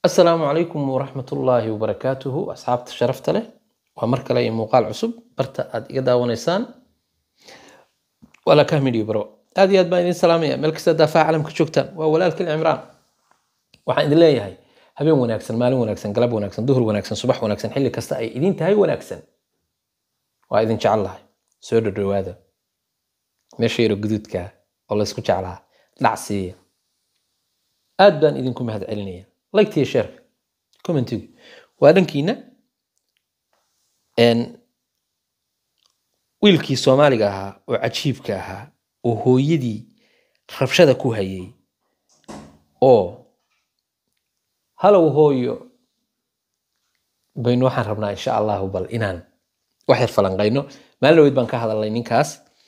asalaamu calaykum waraxmatullaahi wabarakaatuhu asxaabta sharafta leh waa mar kale iyo muuqaal cusub barta aad iga daawanaysaan walaa media bro aad iyo aad baan idin salaamaya meel kasta daafaha calamka joogtaan waa walaalkii cimraan waxaan idin leeyahay habeen wanaagsan maalin wanaagsan galab wanaagsan duhur wanaagsan subax wanaagsan xilli kasta ay idin tahay wanaagsan waa idin jecel lahay soo dhadhowaada meesha yaro guduudka oo laysku jeclaa dhac siiya aad baan idinku mahad celinaya liketiyo sheerka commentigu waa dhankiina wiilkii soomaaliga ahaa oo cajiibka ahaa oo hooyadii rabshada ku hayay oo halow hooyo baynu waxaan rabnaa insha allahu bal inaan wax yar falanqayno maalin dhaweyd baan ka hadalnay ninkaas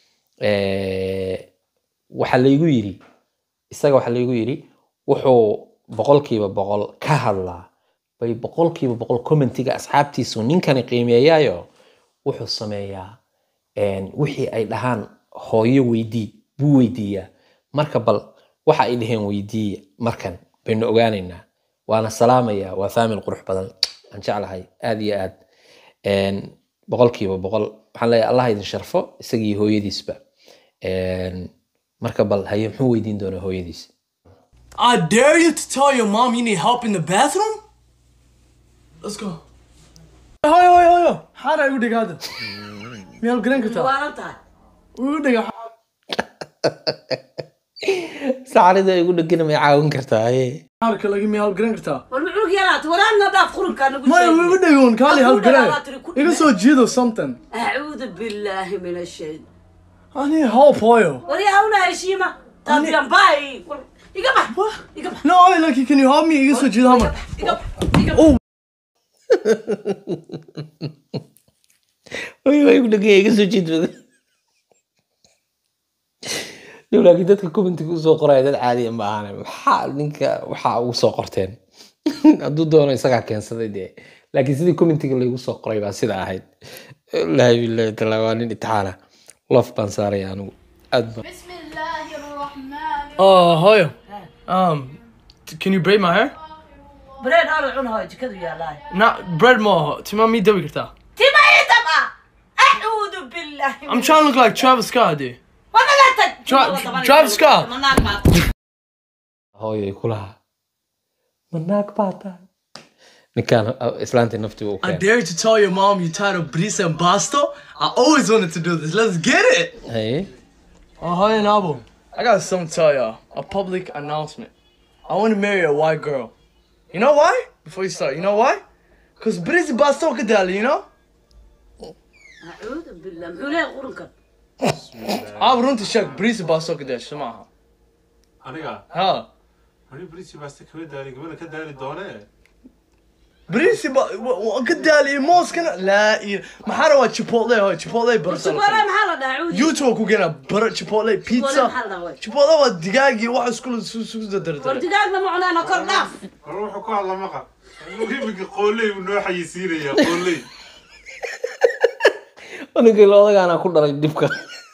waxaa laygu yiri isaga waxaa laygu yiri wuxuu boqolkiiba boqol ka hadlaa bay boqolkiiba boqol commentiga asxaabtiisu ninkani qiimeeyaayo wuxuu sameeyaa wixii ay dhahaan hooyo weydii buu weydiiyaa marka bal waxa ay dhaheen weydiiya markan baynu ogaanaynaa waana salaamaya waa faamil qurux badan aan jeclahay aad iyo aad boqolkiiba boqol waxaan leeyahay allah idin sharfo isagii hooyadiisba marka bal haye muxuu weydiin doonaa hooyadiis I dare you to tell your mom you need help in the bathroom? Let's go. Hoyo, hoyo, hoyo. Xaaraa igu dhig hadda. Miyaad garan kartaa? waalan tahay Igu dhiga. sacarida igu dhegana may caawin kartaa haye Xaarka lagi miyaad garan kartaa? war muxuu yaraat waraadna dhaaf qurunkaa nagu Maya, igu dhigoon kaali hal garan. Waa tiri ku Iga soo jiido something. acuudu billaahi min ashayd I need help, hoyo. wari hawna heshiima tabiyan baay iga bax iga bax No, hoyo, like, can you help me? Iga soo jiido hama. iga bax iga bax Oy, waa igu dhegaya iga soo jeed badan Dhow, laakiin dadka commentiga usoo qoraya dad caadiya ma ahane maxaa ninka waxaa ugu soo qorteen hadduu doono isagaa keensaday dee laakiin sidii commentiga laygu soo qoray baa sida ahayd wallaahi billahi taala waa nin itixaana lof baan saaraya anigu aad baan بسم الله الرحمن Oh, hoyo. Um, t- can you braid my hair? bread hal cun hooy jikadu yaalaay Not bread more. Tima mi dabi kartaa. tima ii daba acuudu billaahi I'm trying to look like Travis Scott, dude. wanaga tag Tra- Travis Scott. manaag baad hooyay kulaha ma naag baa tahay ninkaan uh, islaantii naftiga u I keenay dare you to tell your mom you tired of Brisa and Basto. I always wanted to do this. Let's get it. haye Oh, hi, Nabo. I got something to tell y'all. A public announcement. I want to marry a white girl. You know why? Before you start, you know why? Cause Brisa Basto kadali, you know? acuudu billah muxuu leeyahay qurunkan I want to check Brisa Basto kadali. Somehow. aniga Huh? ani brisi baaste kama daali gabadha ka daali doonee Brisa kadali moskana la mahara wa chipotle ho chipotle subaale barasa. maxaa la dhahaa acuudu YouTube ku gana bar chipotle Subaale pizza. maxaa la dhahaa Chipotle waa digaagi waxa isku isku war dardar. digaagna ma cunaana kor dhaaf war wuxuu ku hadla maqa iminka qooley buu noo xayisiinaya qooley ninkii odagaana ku dhalay dhibka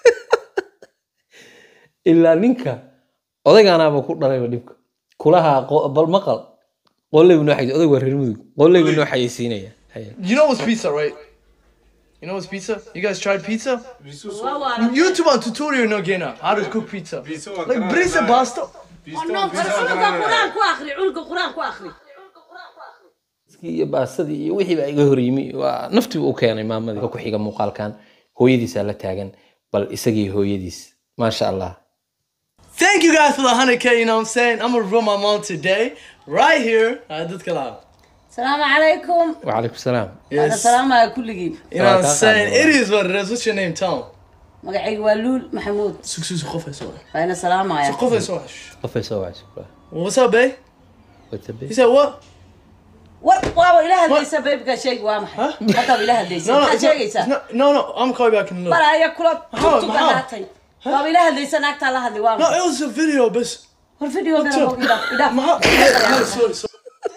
ilaa ninka odagaanaaba ku dhalayba dhibka kulaha qo- bal maqal qoleybu noo xaysi odag waa reer mudug qoleybu noo xayeysiinaya Haye. You know what's pizza, right? You know what's pizza? You guys tried pizza? biisu waa waalan YouTube on tutorial no gena how to cook pizza. Pizza waa Like garanayna. brisa pasta. cunuga quraan ku akri cunuga quraan ku akri Iskii iyo baasadii iyo wixii baa iga horyimi waa naftii u keenay maamadii ku xiga muuqaalkan hooyadiisaa la taagan bal isagii hooyadiis maasha allah Thank you guys for the 100k, you know what I'm saying? I'm gonna run my mom today, right here. I did get out. salaamu calaykum wacalaykum salaam ana Yes. salaamaya kulligiin You know what I'm Welcome. saying? It is what it is. What's your name? Tell him. magacayga waa luul maxamuud Success coffee so. waana salaamaya Coffee so. qofay soo wacsi kula What's up, babe? watabe He said what? war waaba ila hadlaysa beebka sheegi waa maxay haddaaba ila hadlaysa No, no, maxaad it's not- sheegaysaa it's not- no, no. I'm calling back in a little. maraya kula tugtuga maxaa? haatay waaba ila hadlaysa naagtaa la hadli waa No, maxay it was a video, but. war videogana What's up? bog idhaaf idhaaf Ma- No, sorry, sorry.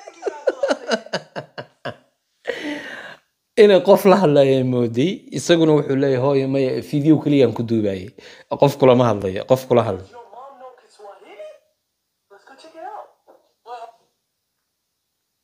inay qof la hadlaya mooday isaguna wuxuu leeyahay hooyo maya video keliyaan ku duubayay qof kulama hadlayo qof kula hadlay Your mom know Kiswahili? Let's go check it out.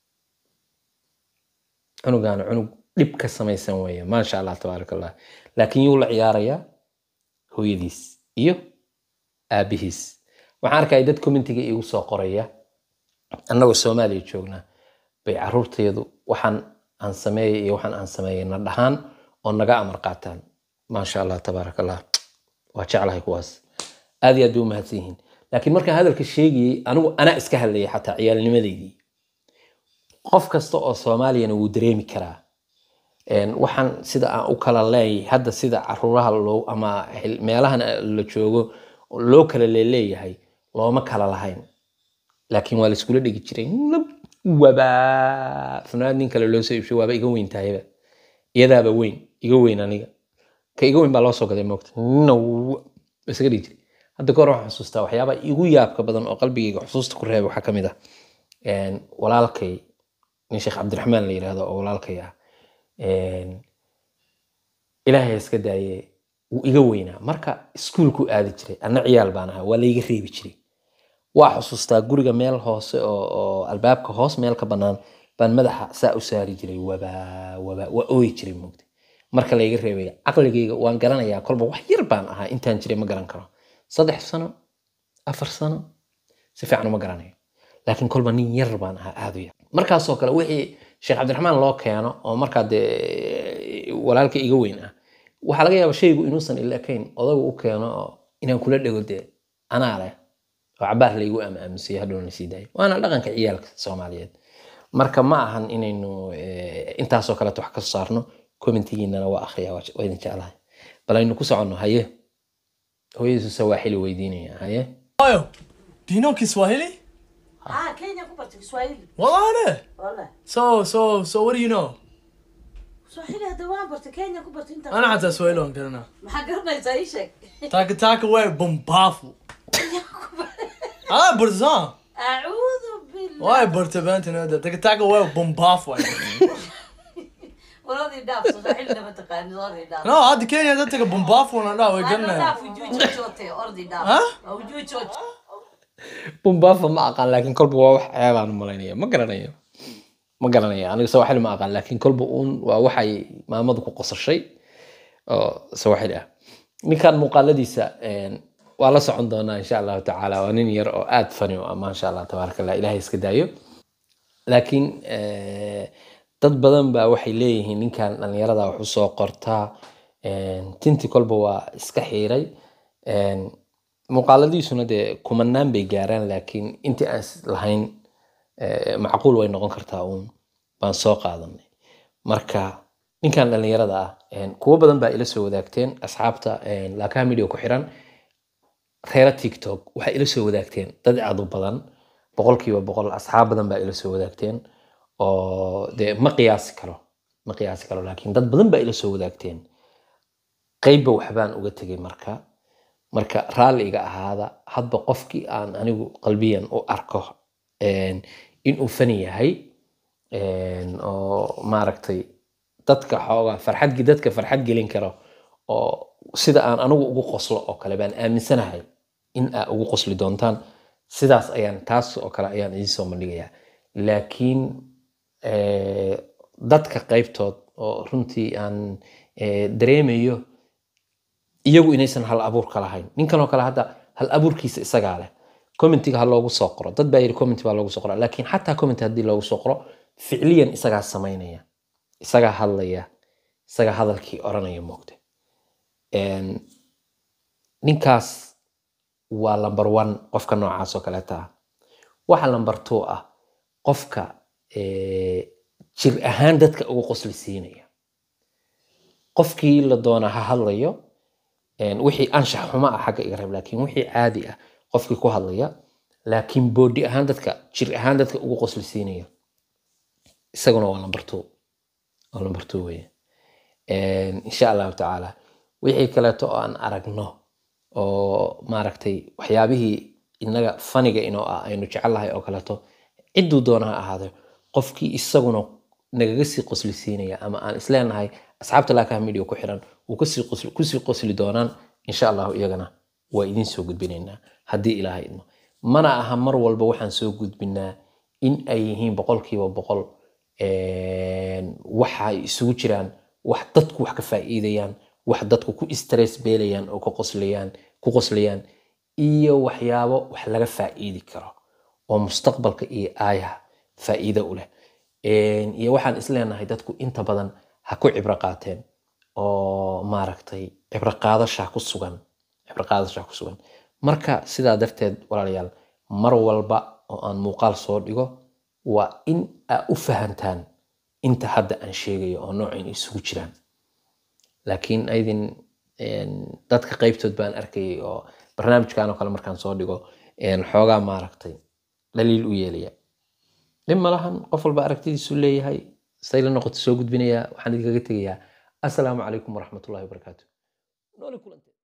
cunugaana cunug dhib ka samaysan weeye maasha allah tabaaraka allah laakiin yuu la ciyaarayaa hooyadiis iyo aabihiis waxaan arkaya dad commentiga igu soo qoraya annagoo soomaaliya joognaa bay caruurteedu waxaan aan sameeyay iyo waxaan aan sameeyay na dhahaan oo naga amar qaataan maasha allah tabaaraka allah waa jeclahay kuwaas aad iyo aad bay u mahadsan yihiin laakiin markaan hadalka sheegayey anigu anaa iska hadlayay xataa ciyaalnimadeydii qof kasta oo soomaaliyana wuu dareemi karaa Een, waxaan sida aan u kala leeyahay hadda sida caruuraha loo ama xil- meelahan la joogo loo kala leeleeyahay looma kala lahayn laakiin waa la iskula dhigi jiray nab wabaa funaanad nin kale loo soo iibshay waaba iga weyn tahayba iyadaaba weyn iga weyn aniga ka iga weyn baa loo soo gaday moogta naw isaga dhigi jiray hadda kahor waxaan xusuustaa waxyaaba igu yaabka badan oo qalbigayga xusuusta ku reeba waxaa ka mid ah Een, walaalkay nin sheekh cabdiraxmaan la yidhaahdo oo walaalkay ah Een, ilaahay ha iska daaye wuu iga weynaa marka iskuulku aadi jiray anna ciyaal baan ahaa waa layga reebi jiray waa xusuustaa guriga meel hoose oo, oo albaabka hoos meel ka bannaan baan madaxa saa u saari jiray wabaa wabaa waa ooyi jiray moogta marka layga reebaya caqligayga waan garanayaa kolba wax yar baan ahaa intaan jiray ma garan karo saddex sano afar sano si fiican uma garanayo laakiin kolba nin yar baan ahaa aad u yar markaasoo kale wixii sheekh cabdiraxmaan loo keeno oo markaa dee walaalka iga weyn ah waxaa laga yaabaa shaygu inuusan ila ekayn odagu u keeno oo inaan kula dhego dee anaa leh oo cabaar laygu aamaamusiyay hadhowna sii daayo waana dhaqanka ciyaalka soomaaliyeed marka ma ahan inaynu eh, intaasoo kaleeto wax ka soo saarno commentigiinana waa akhriya waa waa idin jeclahay bal aynu ku soconno haye hooyadiisu sawaaxili weydiinaya haye Oyo, do you know Kiswahili? ah kenya ku bartay kiswahili Wallah. wala So, so, so what do you know? kiswahili hadda waan bartay kenya ku bartay inta أنا حتى سؤال عن كرنا. maxaa garanaysaa ii sheeg تاك تاك وير بومبافو. آه برزان. acuudu billah واي برتبانت هذا تاك تاك وير بومبافو. waladii dhaaf kiswahili ma taqaani orodii dhaaf لا هذا كينيا ده تاك بومبافو ولا لا Ano ويقلنا. dhaaf ujuu joojote orodii dhaaf Ha? waa ujuu jooj bumbafa ma aqaan laakiin kolba waa wax ceebaan u malaynaya ma garanayo ma garanayo aniga sawaxili ma aqaan laakiin kolba uun waa waxay maamadu ku qosashay oo sawaxili ah ninkan muuqaaladiisa een, waa la socon doonaa insha allahu tacaala waa nin yar oo aad fani u ah maasha allah tabaaraka allah ilahay iska daayo laakiin eh, dad badan baa waxay leeyihiin ninkan dhalinyarada wax usoo qortaa een, tinti kolba waa iska xiiray een, muuqaaladiisuna dee kumanaan bay gaaraan laakiin intii aan is lahayn eh, macquul way noqon kartaa uun baan soo qaadanay marka ninkan dhalinyarada ah een, kuwo badan baa ila soo wadaagteen asxaabta een, laakaha media ku xiran reera tiktok waxay ila soo wadaagteen dad aad u badan boqolkiiba boqol asxaab badan baa ila soo wadaagteen oo dee ma qiyaasi karo ma qiyaasi karo laakiin dad badan baa ila soo wadaagteen qeybba waxbaan uga tegay marka marka raalli iga ahaada hadba qofkii aan anigu qalbiyan u arko een, inuu fani yahay een, oo maaragtay dadka xoogaa farxad dadka farxad gelin karo oo sida aan anigu ugu qoslo oo kale baan aaminsanahay in aa ugu qosli doontaan sidaas ayaan taas oo kale ayaan idiin soo bandhigayaa laakiin eh, dadka qaybtood oo runtii aan eh, dareemayo iyagu inaysan hal abuurka lahayn ninkan oo kale hadda hal abuurkiisa isagaa leh commentiga ha loogu soo qoro dad baa yidhi comment baa loogu soo qora laakiin xataa comment haddii loogu soo qoro ficliyan isagaa samaynaya isagaa hadlaya isagaa hadalkii oranaya moogta Een, ninkaas waa number one qofka noocaas oo kaleeta ah waxa number two ah qofka eh, jir ahaan dadka ugu qosli siinaya qofkii la doona ha hadlayo een, wixii anshax xumo ah xagga iga reeb laakiin wixii caadi ah qofkii ku hadlaya laakiin boodi ahaan dadka jir ahaan dadka ugu qosli siinaya isaguna waa number two waa number two weye Een, insha allahu tacaala wixii kaleeto oo aan aragno oo maaragtay waxyaabihii inaga faniga inoo ah aynu jecelnahay oo kaleeto cidduu doona ha ahaado qofkii isaguna nagaga sii qosli siinaya ama aan isleenahay asxaabta laakaha media ku xiran wuu kasii qosli kusii qosli doonaan insha allahu iyagana waa idiin soo gudbinaynaa haddii ilaahay idmo mana aha mar walba waxaan soo gudbinaa in ay yihiin boqolkiiba boqol waxay isugu jiraan wax dadku wax ka faa'iidayaan wax dadku ku stress beelayaan oo ku qoslayaan ku qoslayaan iyo waxyaabo wax laga faa'iidi karo oo mustaqbalka iyo aayaha faa'iido u leh iyo waxaan isleenahay dadku inta badan ha ku cibro qaateen oo maaragtay cibro qaadasha ku sugan cibro qaadasha ku sugan marka sidaa darteed walaalayaal mar walba oo aan muuqaal soo dhigo waa in aa u fahantaan inta hadda aan sheegayo oo noocayn isugu jiraan laakiin aydin dadka qaybtood baan arkayay oo barnaamijkan oo kale markaan soo dhigo xoogaa maaragtay dhaliil u yeelaya dhib malahan qof walba aragtidiisu leeyahay say la noqoto soo gudbinayaa waxaan idinkaga tegayaa assalaamu calaykum waraxmatullahi wabarakaatu nooli kulante